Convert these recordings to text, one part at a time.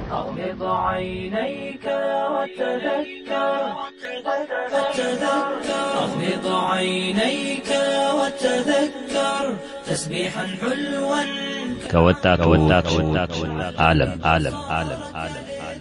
أغمض عينيك وتذكر أغمض عينيك وتذكر تسبيحا حلوا ከወጣቶች ዓለም ዓለም ዓለም ዓለም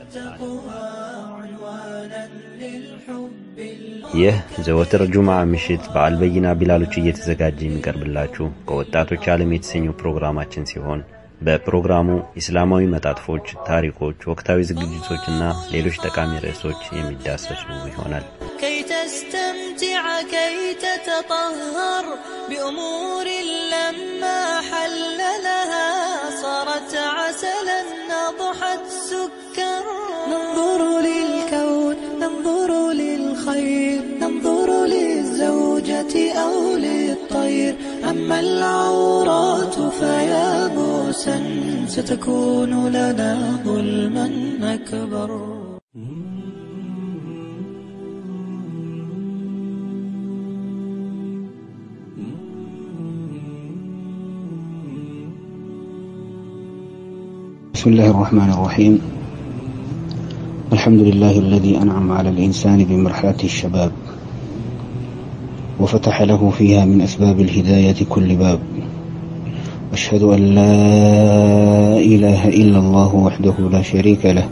ይህ ዘወትር ጁምዓ ምሽት በአልበይና ቢላሎች እየተዘጋጀ የሚቀርብላችሁ ከወጣቶች ዓለም የተሰኘው ፕሮግራማችን ሲሆን በፕሮግራሙ ኢስላማዊ መጣጥፎች፣ ታሪኮች፣ ወቅታዊ ዝግጅቶችና ሌሎች ጠቃሚ ርዕሶች የሚዳሰሱ ይሆናል። كي تستمتع كي تتطهر بأمور لما حل لها صارت عسلا أضحت سكر ننظر للكون ننظر للخير ننظر للزوجة أو للطير أما العورات فيا بوسا ستكون لنا ظلما أكبر بسم الله الرحمن الرحيم الحمد لله الذي أنعم على الإنسان بمرحلة الشباب وفتح له فيها من أسباب الهداية كل باب أشهد أن لا إله إلا الله وحده لا شريك له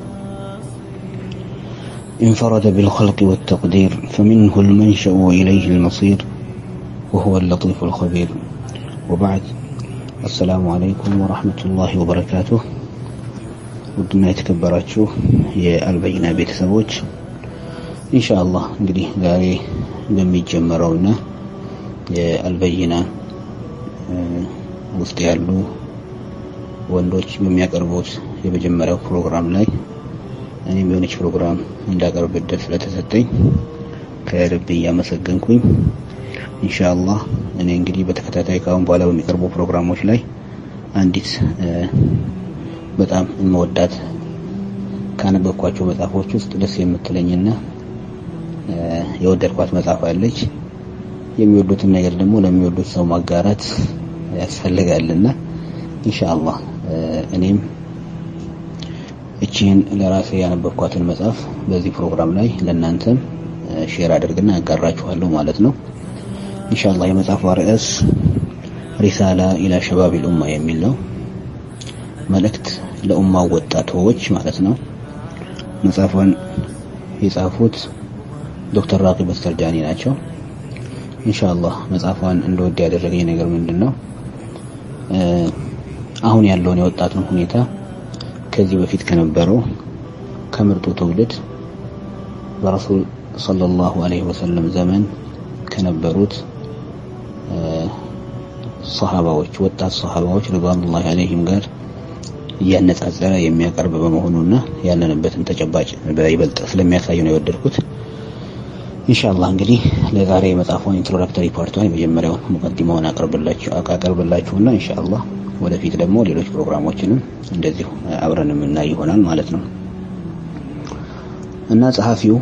انفرد بالخلق والتقدير فمنه المنشأ وإليه المصير وهو اللطيف الخبير وبعد السلام عليكم ورحمة الله وبركاته ውድና የተከበራችሁ የአልበይና ቤተሰቦች ኢንሻአላህ እንግዲህ ዛሬ በሚጀመረውና የአልበይና ውስጥ ያሉ ወንዶች በሚያቀርቡት የመጀመሪያው ፕሮግራም ላይ እኔም የሆነች ፕሮግራም እንዳቀርብ እድል ስለተሰጠኝ ከልብ እያመሰገንኩኝ ኢንሻአላህ እኔ እንግዲህ በተከታታይ ካሁን በኋላ በሚቀርቡ ፕሮግራሞች ላይ አንዲት በጣም የምወዳት ካነበብኳቸው መጽሐፎች ውስጥ ደስ የምትለኝና የወደድኳት መጽሐፍ አለች። የሚወዱትን ነገር ደግሞ ለሚወዱት ሰው ማጋራት ያስፈልጋልና ኢንሻአላህ እኔም እቺን ለራሴ ያነበብኳትን መጽሐፍ በዚህ ፕሮግራም ላይ ለእናንተም ሼር አድርግና ያጋራችኋለሁ ማለት ነው። ኢንሻአላህ የመጽሐፏ ርዕስ ሪሳላ ኢላ ሸባቢል ኡማ የሚል ነው። መልእክት ለኡማው ወጣቶች ማለት ነው። መጽሐፏን የጻፉት ዶክተር ራቂብ አስተርጃኒ ናቸው። ኢንሻአላህ መጽሐፏን እንደወድ ያደረገኝ ነገር ምንድን ነው? አሁን ያለውን የወጣቱን ሁኔታ ከዚህ በፊት ከነበረው ከምርጡ ትውልድ በረሱል ሰለላሁ ዐለይሂ ወሰለም ዘመን ከነበሩት ሰሃባዎች ወጣት ሰሃባዎች ሪድዋኑላሂ ዐለይሂም ጋር እያነጻጸረ የሚያቀርብ በመሆኑና ያለንበትን ተጨባጭ በይበልጥ ስለሚያሳይ ነው የወደድኩት። ኢንሻአላህ እንግዲህ ለዛሬ የመጽሐፉን ኢንትሮዳክተሪ ፓርቷን የመጀመሪያውን ሙቀዲማውን አቀርብላችሁ አቀርብላችሁና ኢንሻአላህ ወደፊት ደግሞ ሌሎች ፕሮግራሞችንም እንደዚሁ አብረን የምናይ ይሆናል ማለት ነው እና ጸሐፊው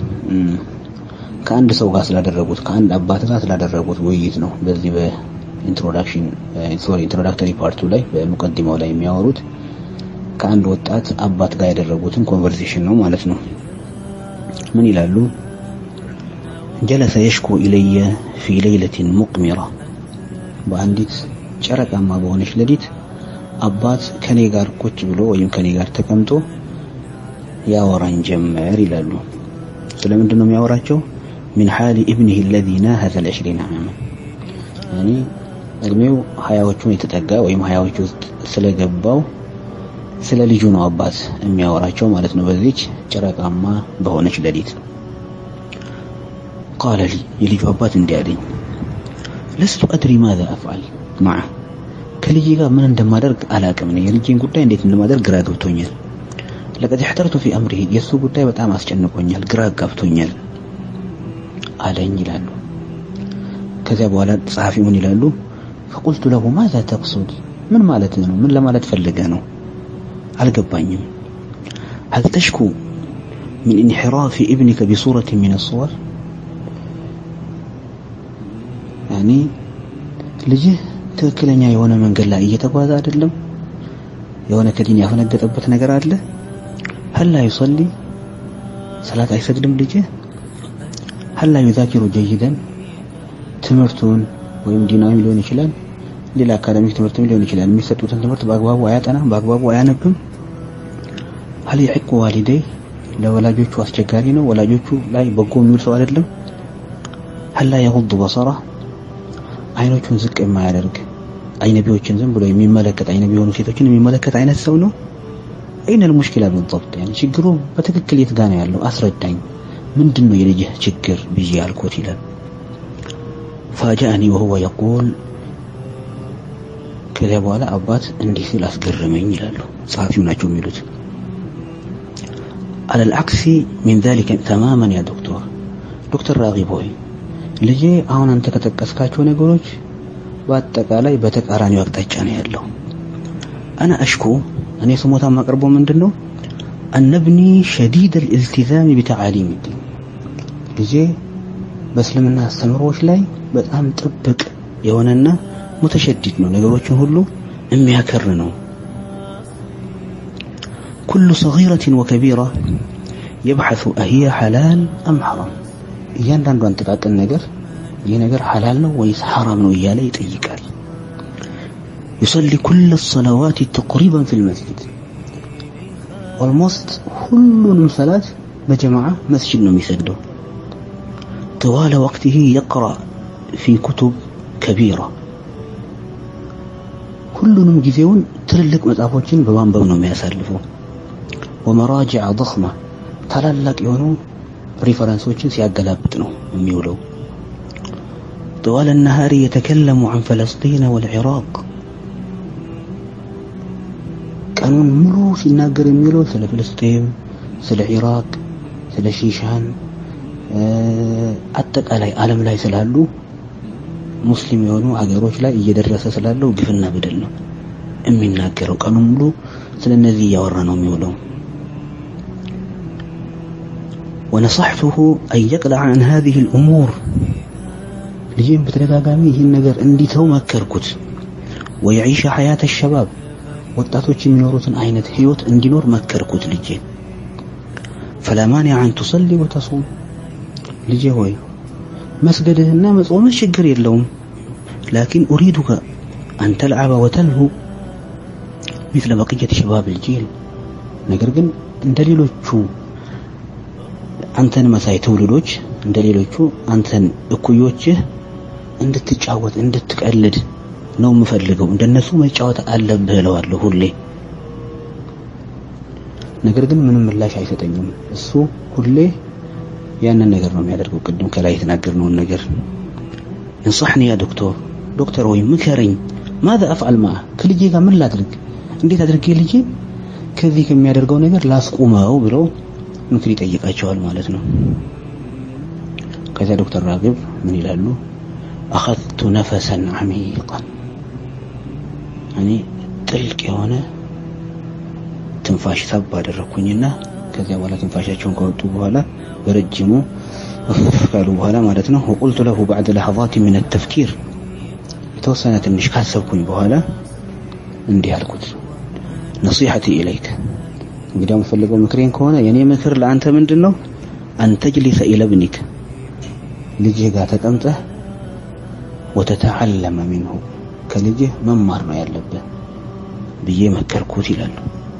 ከአንድ ሰው ጋር ስላደረጉት ከአንድ አባት ጋር ስላደረጉት ውይይት ነው በዚህ በኢንትሮዳክሽን ሶሪ ኢንትሮዳክተሪ ፓርቱ ላይ በሙቀዲማው ላይ የሚያወሩት ከአንድ ወጣት አባት ጋር ያደረጉትን ኮንቨርሴሽን ነው ማለት ነው። ምን ይላሉ? ጀለሰ የሽኩ ኢለየ ፊ ሌይለቲን ሙቅሚራ፣ በአንዲት ጨረቃማ በሆነች ሌሊት አባት ከኔ ጋር ቁጭ ብሎ ወይም ከኔ ጋር ተቀምጦ ያወራኝ ጀመር ይላሉ። ስለምንድን ነው የሚያወራቸው? ሚን ሓሊ ኢብኒህ አለዚ ናሀዘ ልዕሽሪን ዓመን ያኒ እድሜው ሀያዎቹን የተጠጋ ወይም ሀያዎቹ ውስጥ ስለገባው ስለ ልጁ ነው አባት የሚያወራቸው ማለት ነው። በዚች ጨረቃማ በሆነች ሌሊት ቃለ ሊ የልጁ አባት እንዲህ አለኝ፣ ለስቱ አድሪ ማዛ አፍዓል ማዓ ከልጄ ጋር ምን እንደማደርግ አላቅም። ነው የልጄን ጉዳይ እንዴት እንደማደርግ ግራ ገብቶኛል። ለቀድ ሕተርቱ ፊ አምሪሂ የእሱ ጉዳይ በጣም አስጨንቆኛል፣ ግራ ጋብቶኛል አለኝ ይላሉ። ከዚያ በኋላ ጸሐፊ ምን ይላሉ? ፈቁልቱ ለሁ ማዛ ተቅሱድ ምን ማለት ነው? ምን ለማለት ፈልገ ነው? አልገባኝም። هل تشكو من انحراف ابنك بصورة من الصور يعني ልጅህ ትክክለኛ የሆነ መንገድ ላይ እየተጓዘ አይደለም የሆነ ከዲን ያፈነገጠበት ነገር አለ ሀላ ዩሰሊ ሰላት አይሰግድም ልጅ ሀላ ዩዛኪሩ ጀይደን ትምህርቱን ወይም ዲናዊም ሊሆን ይችላል ሌላ አካዳሚክ ትምህርትም ሊሆን ይችላል የሚሰጡትን ትምህርት በአግባቡ አያጠናም በአግባቡ አያነብም ሀል የሕቁ ዋሊደይ ለወላጆቹ አስቸጋሪ ነው ወላጆቹ ላይ በጎ የሚውል ሰው አይደለም ሀላ የጉዱ በሰራ አይኖቹን ዝቅ የማያደርግ አይነቢዎችን ዝም ብሎ የሚመለከት አይነቢ የሆኑ ሴቶችን የሚመለከት አይነት ሰው ነው አይነ ልሙሽኪላ بالضبط يعني ችግሩ በትክክል የት ጋር ነው ያለው አስረዳኝ ምንድን ነው የልጅህ ችግር ብዬ አልኩት ይላል فاجأني وهو يقول ከዚያ በኋላ አባት እንዲህ ሲል አስገረመኝ ይላሉ ጸሐፊው ናቸው የሚሉት على العكس من ذلك تماما يا دكتور ዶክተር ራጊብ ሆይ ልጄ አሁን አንተ ከጠቀስካቸው ነገሮች በአጠቃላይ በተቃራኒው አቅጣጫ ነው ያለው አና አሽኩ እኔ ስሞታ ማቀርበው ምንድን ነው አነብኒ ሸዲድ ልእልትዛም ቢተዓሊም ዲን ልጄ በእስልምና አስተምሮዎች ላይ በጣም ጥብቅ የሆነና ሙተሸዲድ ነው ነገሮችን ሁሉ የሚያከር ነው ኩሉ ሰጊረትን ወከቢራ የብሐث አህየ ሐላል አም ሐራም እያንዳንዷን ጥቃቅን ነገር ይህ ነገር ሐላል ነው ወይስ ሐራም ነው እያለ ይጠይቃል يصلي كل الصلوات تقريبا في المسجد ኦልሞስት ሁሉንም ሰላት በጀማዓ መስጂድ ነው የሚሰግደው طوال وقته يقرأ في كتب كبيرة ሁሉንም ጊዜውን ትልልቅ መጽሐፎችን በማንበብ ነው የሚያሳልፈው ወመራጅዕ ضخመ ታላላቅ የሆኑ ሪፈረንሶችን ሲያገላብጥ ነው የሚውለው طوال النهار يتكلم عن فلسطين والعراق ቀኑን ሙሉ ሲናገር የሚውለው ስለ ፍልስጤም ስለ ኢራቅ ስለ ሺሻን አጠቃላይ ዓለም ላይ ስላሉ ሙስሊም የሆኑ ሀገሮች ላይ እየደረሰ ስላለው ግፍና በደል ነው የሚናገረው ቀኑን ሙሉ ስለ እነዚህ እያወራ ነው የሚውለው ونصحته أن يقلع عن هذه الأمور ልጅም በተደጋጋሚ ይህን ነገር እንዲተው መከርኩት ويعيش حياة الشباب ወጣቶች የሚኖሩትን አይነት ህይወት እንዲኖር መከርኩት ልጄ فلا مانع أن تصلي وتصوم ልጄ ሆይ መስገድህና መጾምህ ችግር የለውም لكن أريدك أن تلعب وتلهو مثل بقية شباب الجيل ነገር ግን እንደ ሌሎቹ አንተን መሳይ ትውልዶች እንደ ሌሎቹ አንተን እኩዮችህ እንድትጫወት እንድትቀልድ ነው የምፈልገው እንደነሱ መጫወት አለብህ እለዋለሁ ሁሌ ነገር ግን ምንም ምላሽ አይሰጠኝም እሱ ሁሌ ያንን ነገር ነው የሚያደርገው ቅድም ከላይ የተናገርነውን ነገር እንصحني يا دكتور ዶክተር ወይ ምከረኝ ماذا افعل معه ከልጄ ጋር ምን ላድርግ እንዴት አድርጌ ልጄ ከዚህ ከሚያደርገው ነገር ላስቁመው ብለው ምክር ይጠይቃቸዋል ማለት ነው ከዚያ ዶክተር ራግብ ምን ይላሉ አኸذቱ ነፈሰን ዓሚቃን እኔ ጥልቅ የሆነ ትንፋሽ ሳብ አደረግኩኝና ከዚያ በኋላ ትንፋሻቸውን ከወጡ በኋላ በረጅሙ ካሉ በኋላ ማለት ነው ወቁልቱ ለሁ ባዕድ ለሐظات من التفكير የተወሰነ ትንሽ ካሰብኩኝ በኋላ እንዲህ አልኩት ነሲሐቲ ኢለይክ እንግዲህ የምፈልገው ምክሬን ከሆነ የኔ ምክር ለአንተ ምንድን ነው አንተጅሊሰ ኢለብኒክ ልጅህ ጋር ተቀምጠህ ወተተዓለመ ሚንሁ ከልጅህ መማር ነው ያለብህ ብዬ መከርኩት ይላሉ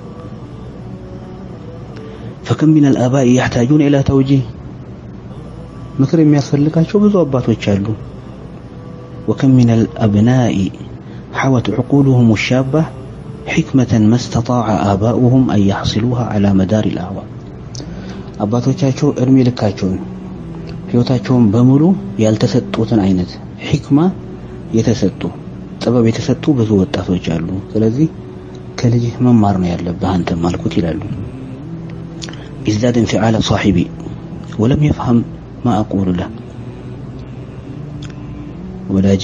فكم من الآباء يحتاجون إلى توجيه ምክር የሚያስፈልጋቸው ብዙ አባቶች አሉ وكم من الأبناء حوت عقولهم الشابة حكمة ما استطاع آباؤهم أن يحصلوها على مدار الأعوام አባቶቻቸው እድሜ ልካቸውን ህይወታቸውን በሙሉ ያልተሰጡትን አይነት ሕክማ የተሰጡ ጥበብ የተሰጡ ብዙ ወጣቶች አሉ ስለዚህ ከልጅህ መማር ነው ያለብህ አንተም አልኩት ይላሉ ازداد انفعال صاحبي ولم يفهم ما أقول له ወዳጄ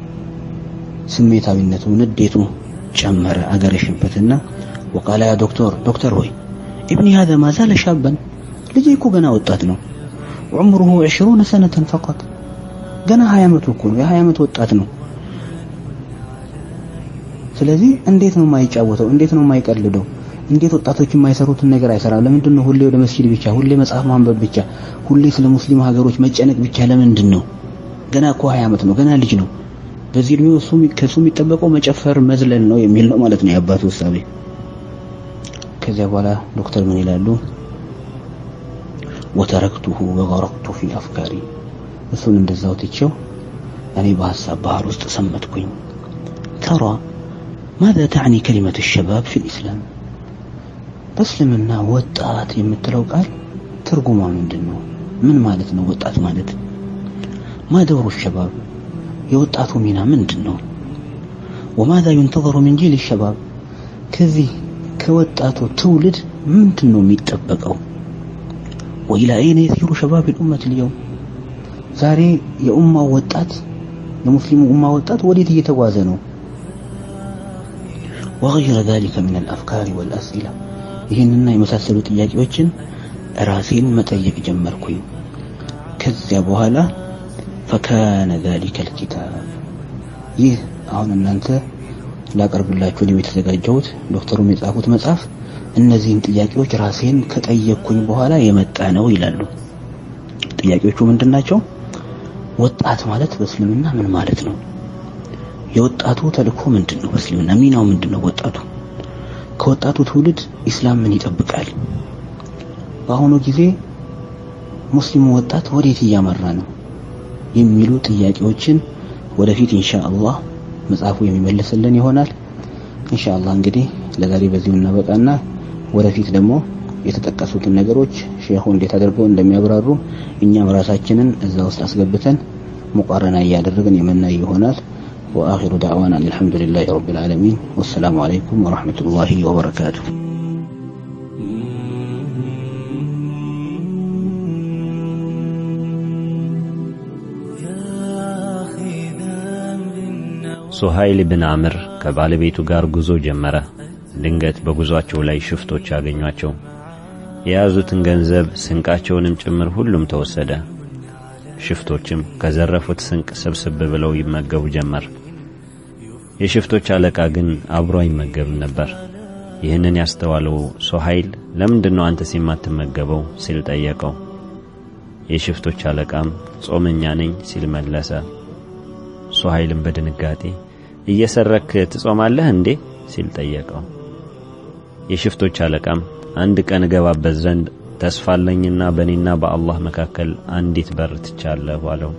ስሜታዊነቱ ንዴቱ ጨመረ አገረሽበትና وقال يا دكتور دكتور ሆይ ابني هذا ما زال شابا ልጄ እኮ ገና ወጣት ነው عمره 20 سنة فقط ገና 20 ዓመቱ እኮ ነው የ20 ዓመት ወጣት ነው ስለዚህ እንዴት ነው የማይጫወተው እንዴት ነው የማይቀልደው እንዴት ወጣቶች የማይሰሩትን ነገር አይሰራም? ለምንድን ነው ሁሌ ወደ መስጂድ ብቻ፣ ሁሌ መጽሐፍ ማንበብ ብቻ፣ ሁሌ ስለ ሙስሊም ሀገሮች መጨነቅ ብቻ? ለምንድን ነው? ገና እኮ 20 ዓመት ነው፣ ገና ልጅ ነው። በዚህ እድሜው እሱ ከሱ የሚጠበቀው መጨፈር መዝለል ነው የሚል ነው ማለት ነው የአባቱ ውሳቤ። ከዚያ በኋላ ዶክተር ምን ይላሉ? ወተረክቱሁ ወገረቅቱ ፊ አፍካሪ እሱን እንደዛው ትቼው እኔ በሀሳብ ባህር ውስጥ ሰመጥኩኝ። ተራ ማذا تعني كلمة الشباب في الإسلام በእስልምና ወጣት የምትለው ቃል ትርጉሟ ምንድን ነው? ምን ማለት ነው ወጣት ማለት? ما دور الشباب የወጣቱ ሚና ምንድን ነው? وماذا ينتظر من جيل الشباب ከዚህ ከወጣቱ ትውልድ ምንድን ነው የሚጠበቀው? وإلى أين يسير شباب الأمة اليوم ዛሬ የኡማው ወጣት የሙስሊሙ ኡማ ወጣት ወዴት እየተጓዘ ነው? وغير ذلك من الأفكار والأسئلة ይህንና የመሳሰሉ ጥያቄዎችን ራሴን መጠየቅ ጀመርኩኝ። ከዚያ በኋላ فكان ذلك الكتاب ይህ አሁን እናንተ ላቀርብላችሁ ነው የተዘጋጀሁት ዶክተሩም የጻፉት መጽሐፍ እነዚህን ጥያቄዎች ራሴን ከጠየቅኩኝ በኋላ የመጣ ነው ይላሉ። ጥያቄዎቹ ምንድን ናቸው? ወጣት ማለት በእስልምና ምን ማለት ነው? የወጣቱ ተልእኮ ምንድን ነው? በእስልምና ሚናው ምንድን ነው? ወጣቱ ከወጣቱ ትውልድ ኢስላም ምን ይጠብቃል? በአሁኑ ጊዜ ሙስሊሙ ወጣት ወዴት እያመራ ነው? የሚሉ ጥያቄዎችን ወደፊት ኢንሻአላህ መጽሐፉ የሚመልስልን ይሆናል። ኢንሻአላህ እንግዲህ ለዛሬ በዚሁ እናበቃና ወደፊት ደግሞ የተጠቀሱትን ነገሮች ሼኹ እንዴት አድርገው እንደሚያብራሩ እኛም ራሳችንን እዛ ውስጥ አስገብተን ሙቃረና እያደረግን የምናይ ይሆናል። وآخر دعوانا أن الحمد لله رب العالمين والسلام عليكم ورحمة الله وبركاته ሱሃይል ብን አምር ከባለቤቱ ጋር ጉዞ ጀመረ። ድንገት በጉዟቸው ላይ ሽፍቶች አገኟቸው። የያዙትን ገንዘብ ስንቃቸውንም ጭምር ሁሉም ተወሰደ። ሽፍቶችም ከዘረፉት ስንቅ ስብስብ ብለው ይመገቡ ጀመር። የሽፍቶች አለቃ ግን አብሮ አይመገብም ነበር። ይህንን ያስተዋለው ሶሃይል ለምንድን ነው አንተስ የማትመገበው ሲል ጠየቀው። የሽፍቶች አለቃም ጾመኛ ነኝ ሲል መለሰ። ሶሃይልም በድንጋጤ እየሰረክ ትጾማለህ እንዴ ሲል ጠየቀው። የሽፍቶች አለቃም አንድ ቀን እገባበት ዘንድ ተስፋ አለኝና በእኔና በአላህ መካከል አንዲት በር ትቻለሁ አለው።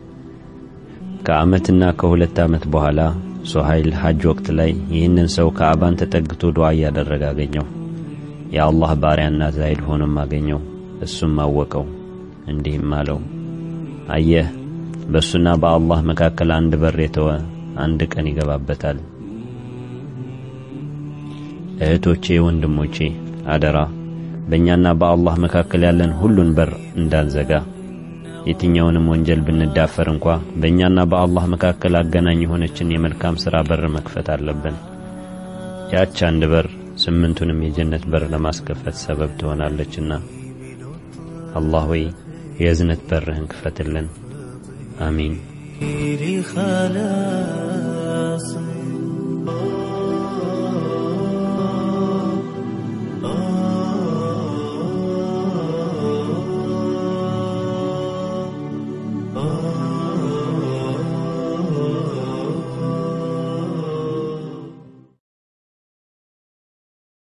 ከዓመትና ከሁለት ዓመት በኋላ ሶሃይል ሐጅ ወቅት ላይ ይህንን ሰው ከአባን ተጠግቶ ዱዓ እያደረገ አገኘው። የአላህ ባሪያና ዛይድ ሆኖም አገኘው። እሱም አወቀው፣ እንዲህም አለው፣ አየህ በእሱና በአላህ መካከል አንድ በር የተወ አንድ ቀን ይገባበታል። እህቶቼ፣ ወንድሞቼ አደራ በእኛና በአላህ መካከል ያለን ሁሉን በር እንዳንዘጋ። የትኛውንም ወንጀል ብንዳፈር እንኳ በእኛና በአላህ መካከል አገናኝ የሆነችን የመልካም ሥራ በር መክፈት አለብን። ያች አንድ በር ስምንቱንም የጀነት በር ለማስከፈት ሰበብ ትሆናለችና አላህ ሆይ የእዝነት በርህን ክፈትልን። አሚን። خلاص